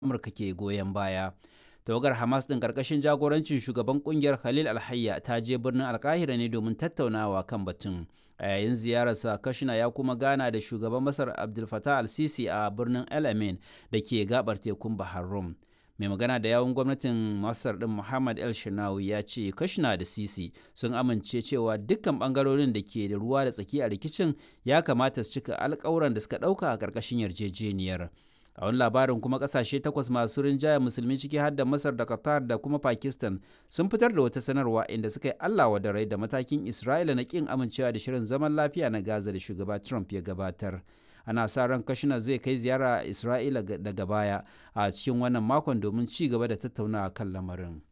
amurka ke goyon baya tawagar hamas din karkashin jagorancin shugaban kungiyar khalil alhayya ta je birnin alkahira ne domin tattaunawa kan batun a yayin ziyararsa kashina ya kuma gana da shugaban masar abdul fatah al-sisi a birnin el amin da ke gabar tekun bahar rum mai magana da yawun gwamnatin masar din muhammad el shinawi ya ce kashina da sisi sun amince cewa dukkan bangarorin da ke da ruwa da tsaki a rikicin ya kamata su cika alkawuran da suka dauka a karkashin yarjejeniyar a wani labarin kuma kasashe takwas masu rinjaya musulmi ciki har da masar da qatar da kuma pakistan sun fitar da wata sanarwa inda suka yi allah da rai da matakin isra'ila na kin amincewa da shirin zaman lafiya na gaza da shugaba trump ya gabatar ana sa ran kashina zai kai ziyara a isra'ila daga baya a cikin wannan makon domin ci gaba da tattaunawa kan lamarin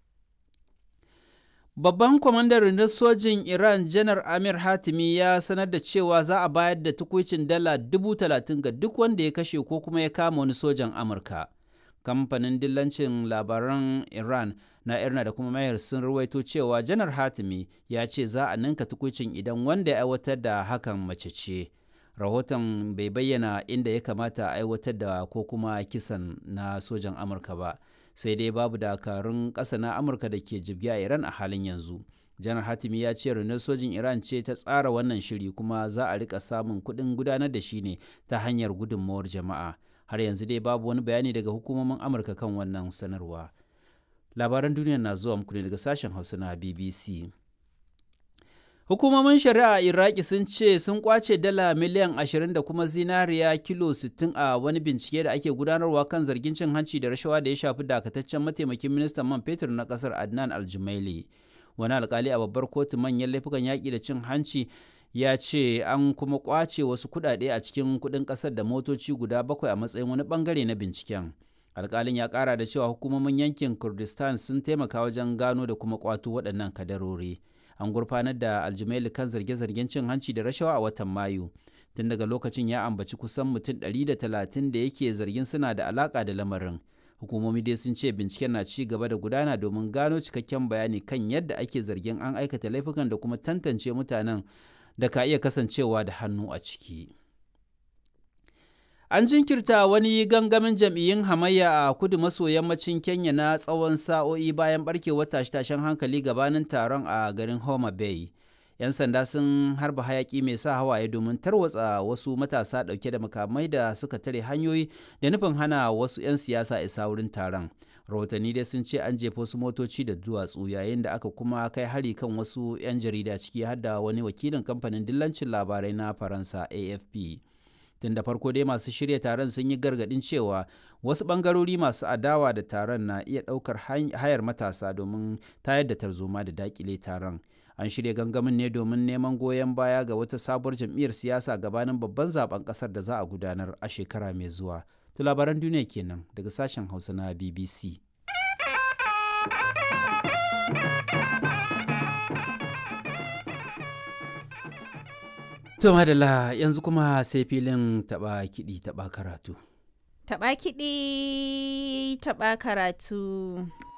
Babban kwamandan rundunar sojin Iran Janar Amir Hatimi ya sanar da cewa za a bayar da tukuicin dala dubu talatin ga duk wanda ya kashe ko kuma ya kama wani sojan Amurka. Kamfanin dillancin labaran Iran na Irna da kuma Mayar sun ruwaito cewa Janar Hatimi ya ce za a ninka tukuicin idan wanda ya aiwatar da hakan mace ce. Rahoton bai bayyana inda ya kamata a aiwatar da ko kuma kisan na sojan Amurka ba. sai dai babu dakarun ƙasa na amurka da ke jibgi a iran a halin yanzu janar hatimi ya ce rundunar sojin iran ce ta tsara wannan shiri kuma za a rika samun kuɗin gudanar da shi ne ta hanyar gudunmawar jama'a har yanzu dai babu wani bayani daga hukumomin amurka kan wannan sanarwa labaran duniya na zuwa muku ne daga sashen hausa na bbc Hukumomin shari'a a Iraki sun ce sun kwace dala miliyan 20 da kuma zinariya kilo 60 a wani bincike da ake gudanarwa kan zargin cin hanci da rashawa da ya shafi dakataccen mataimakin ministan man fetur na kasar Adnan Aljumaili. Wani alkali a babbar kotu manyan laifukan yaƙi da cin hanci ya ce an kuma kwace wasu kuɗaɗe a cikin kuɗin ƙasar da motoci guda bakwai a matsayin wani bangare na binciken. alkalin ya ƙara da cewa hukumomin yankin Kurdistan sun taimaka wajen gano da kuma kwato waɗannan kadarori. an gurfanar da aljumaili kan zarge-zargen cin hanci da rashawa a watan mayu tun daga lokacin ya ambaci kusan mutum 130 da yake zargin suna da alaka da lamarin hukumomi dai sun ce binciken na ci gaba da gudana domin gano cikakken bayani kan yadda ake zargin an aikata laifukan da kuma tantance mutanen da ka iya kasancewa da hannu a ciki. An jinkirta wani gangamin jam'iyyun hamayya a kudu maso yammacin Kenya na tsawon sa'o'i bayan barkewar tashe-tashen hankali gabanin taron a garin Homa Bay. 'Yan sanda sun harba hayaki mai sa hawaye domin tarwatsa wasu matasa ɗauke da makamai da suka tare hanyoyi da nufin hana wasu 'yan siyasa isa wurin taron. Rahotanni dai sun ce an jefa wasu motoci da duwatsu yayin da aka kuma kai hari kan wasu 'yan jarida ciki har da wani wakilin kamfanin dillancin labarai na Faransa AFP. tun da farko dai masu shirya taron sun yi gargadin cewa wasu bangarori masu adawa da taron na iya ɗaukar hayar matasa domin tayar da tarzoma da dakile taron an shirya gangamin ne domin neman goyon baya ga wata sabuwar jam'iyyar siyasa gabanin babban zaben kasar da za a gudanar a shekara mai zuwa to labaran duniya kenan daga sashen hausa na bbc To madalla yanzu kuma sai filin taba kiɗi taba karatu. Taba kiɗi taba karatu.